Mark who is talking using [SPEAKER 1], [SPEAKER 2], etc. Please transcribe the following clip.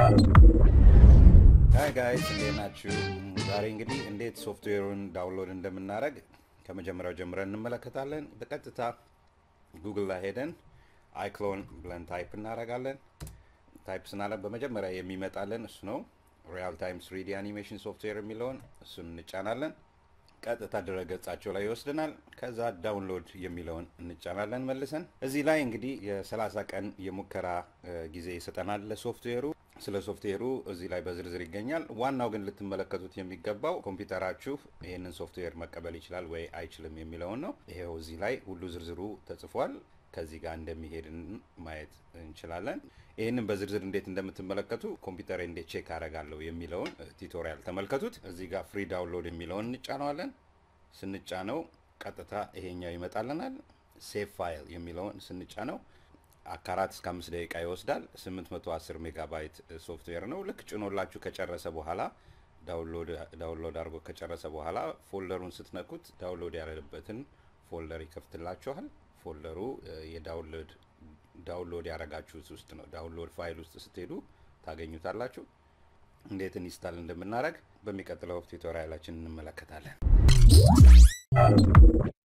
[SPEAKER 1] ሀይ ጋይስ እንዴት ናችሁ? ዛሬ እንግዲህ እንዴት ሶፍትዌሩን ዳውንሎድ እንደምናደርግ ከመጀመሪያው ጀምረን እንመለከታለን። በቀጥታ ጉግል ላይ ሄደን አይክሎን ብለን ታይፕ እናደርጋለን። ታይፕ ስናለን በመጀመሪያ የሚመጣለን እሱ ነው። ሪያል ታይም ስሪዲ አኒሜሽን ሶፍትዌር የሚለውን እሱን እንጫናለን። ቀጥታ ድረገጻቸው ላይ ይወስድናል። ከዛ ዳውንሎድ የሚለውን እንጫናለን መልሰን። እዚህ ላይ እንግዲህ የ30 ቀን የሙከራ ጊዜ ይሰጠናል ለሶፍትዌሩ። ስለ ሶፍትዌሩ እዚህ ላይ በዝርዝር ይገኛል። ዋናው ግን ልትመለከቱት የሚገባው ኮምፒውተራችሁ ይህንን ሶፍትዌር መቀበል ይችላል ወይ አይችልም የሚለውን ነው። ይሄው እዚህ ላይ ሁሉ ዝርዝሩ ተጽፏል። ከዚህ ጋር እንደሚሄድ ማየት እንችላለን። ይህንን በዝርዝር እንዴት እንደምትመለከቱ ኮምፒውተር እንዴት ቼክ አደርጋለሁ የሚለውን ቱቶሪያል ተመልከቱት። እዚህ ጋር ፍሪ ዳውንሎድ የሚለውን እንጫነዋለን። ስንጫነው ቀጥታ ይሄኛው ይመጣልናል። ሴቭ ፋይል የሚለውን ስንጫነው ከአራት እስከ አምስት ደቂቃ ይወስዳል። 810 ሜጋባይት ሶፍትዌር ነው። ልክ ጭኖላችሁ ከጨረሰ በኋላ ዳውንሎድ አድርጎ ከጨረሰ በኋላ ፎልደሩን ስትነኩት ዳውንሎድ ያለበትን ፎልደር ይከፍትላችኋል። ፎልደሩ የዳውንሎድ ዳውንሎድ ያደረጋችሁት ውስጥ ነው። ዳውንሎድ ፋይል ውስጥ ስትሄዱ ታገኙታላችሁ። እንዴት ኢንስታል እንደምናደርግ በሚቀጥለው ቱቶሪያላችን እንመለከታለን።